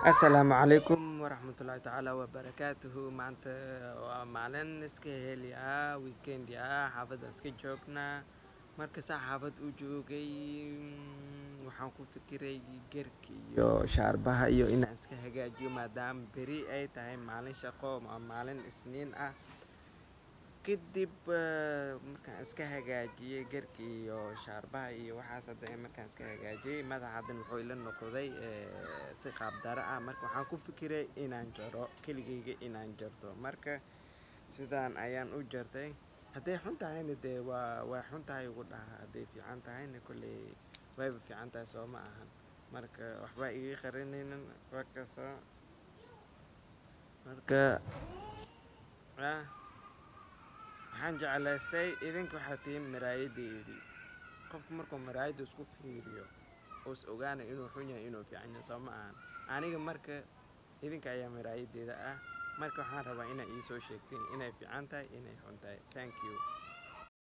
asalaamu calaykum waraxmatullaahi tacaala wabarakaatuhu maanta waa maalin iska heli ah weekendi ah xaafadaan iska joognaa markasaa xaafad u joogay mm, waxaan ku fikiray gerka iyo shaarbaha iyo inaan iska hagaajiyo maadaama beri ay tahay maalin shaqo ama maalin isniin ah kadib eh, markaan iska hagaajiyey gerka iyo shaarbaha iyo waxaas hadda markaan iska hagaajiyey madaxa haddan wuxuu ila noqday eh, si qaabdaro ah marka waxaan ku fikiray inaan jaro keligeyga inaan jarto marka sidaan ayaan u jartay hadday xun tahayna dee waa waa xun tahay ugu dhaha hadday fiican tahayna kolley wayba fiican tahay soo ma ahan marka waxba iga qarinaynin waa kasa marka ah waxaan jeclaystay idinka waxaa tihiin maraayadeedii qofku markuu maraayadda isku fiiriyo uu is ogaanay inuu xun yahay inuu fiican yahay soo ma ahan aniga marka idinka ayaa maraayadeeda ah marka waxaan rabaa inaa iisoo sheegtiin inay fiican tahay inay xun tahay thank you